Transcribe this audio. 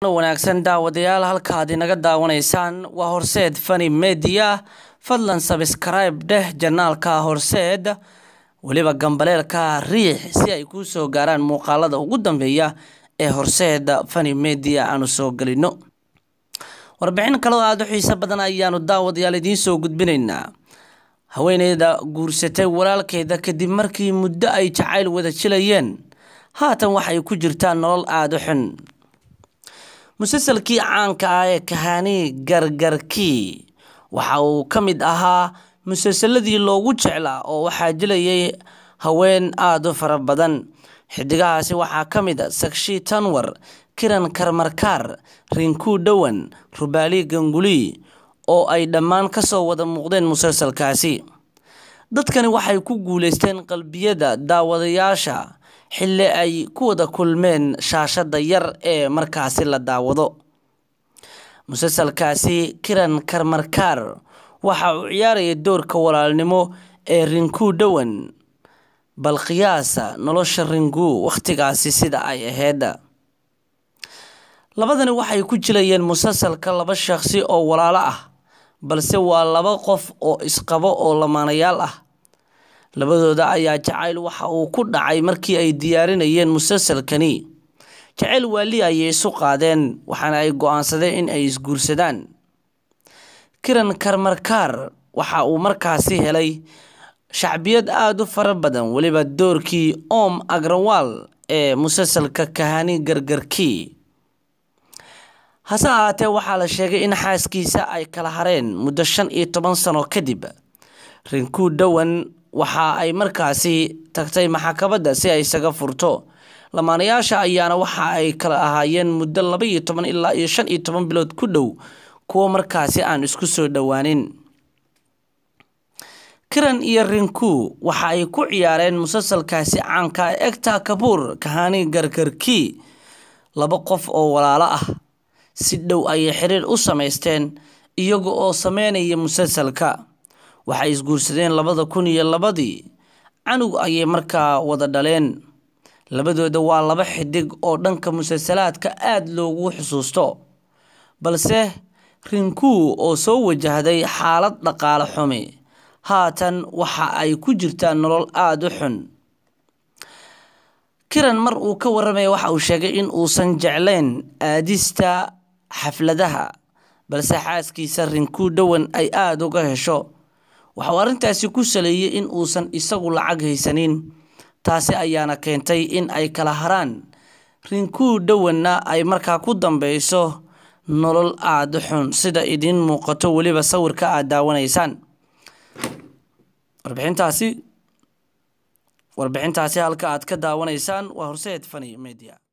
wanaagsan daawadayaal halkaad inaga daawanaysaan waa horseed fani media fadlan sabskrayb dheh janaalka horseed weliba gambaleelka riix si ay kuu soo gaaraan muuqaalada ugu dambeeya ee horseed fani media aanu soo gelino warbixin kaloo aada u xiiso badan ayaanu daawadayaal idiin soo gudbinaynaa haweeneyda guursatay walaalkeeda kadib markii muddo ay jacayl wada jilayeen haatan waxay ku jirtaa nolol aada u xun musalsalkii caanka ah ee kahani gargarkii waxa uu ka mid ahaa musalsaladii loogu jeclaa oo waxaa jilayay haween aada u fara badan xidigahaasi waxaa ka mid a sakshi tanwar kiran karmarkaar rinkuu dhowan rubaali ganguli oo ay dhammaan kasoo wada muuqdeen musalsalkaasi dadkani waxay ku guuleysteen qalbiyada daawadayaasha xilli ay ku wada kulmeen shaashada yar ee markaasi la daawado musalsalkaasi kiran karmarkaar waxa uu ciyaaraya doorka walaalnimo ee rinkuu dhowan bal qiyaasa nolosha ringuu wakhtigaasi sida ay ahayd labadani waxay ku jilayeen musalsalka laba shaqsi oo walaalo ah balse waa laba qof oo isqabo oo lamaanayaal ah labadooda ayaa jacayl waxa uu ku dhacay markii ay diyaarinayeen musalsalkani jacayl waali ayay isu qaadeen waxaana ay go-aansadeen in ay isguursadaan kiran karmarkaar waxa uu markaasi helay shacbiyad aada u fara badan weliba doorkii om agrawal ee musalsalka kahani gargarkii hase ahaatee waxaa la sheegay in xaaskiisa ay kala hareen muddo shan iyo toban sano kadib rinkuu dhowan waxa ay markaasi tagtay maxkamadda si ay isaga furto lamaanayaasha ayaana waxa ay kala ahaayeen muddo laba iyo toban ilaa iyo shan iyo toban bilood ku dhow kuwo markaasi aan isku soo dhowaanin kiran iyo rinku waxa ay ku ciyaareen musalsalkaasi caanka egta kabuur kahani gargarkii laba qof oo walaalo ah si dhow ayay xiriir u samaysteen iyaga oo sameynaya musalsalka waxay isguursadeen labada kun iyo labadii canug ayay markaa wada dhaleen labadooda waa laba xidig oo dhanka musalsalaadka aada loogu xusuusto balse rinkuu oo soo wajahday xaalad dhaqaale xumi haatan waxa ay ku jirtaa nolol aada u xun kiran mar uu ka waramaya waxa uu sheegay in uusan jeclayn aadista xafladaha balse xaaskiisa rinkuu dhowan ay aada uga hesho waxauu arrintaasi ku saleeyey in uusan isagu lacag haysanin taasi ayaana keentay in ay kala haraan rinkuu dhowanna ay markaa ku dambeyso nolol aada u xun sida idiin muuqato weliba sawirka aada daawanaysaan warbixintaasi warbixintaasi halka aad ka daawanaysaan waa horseed fani media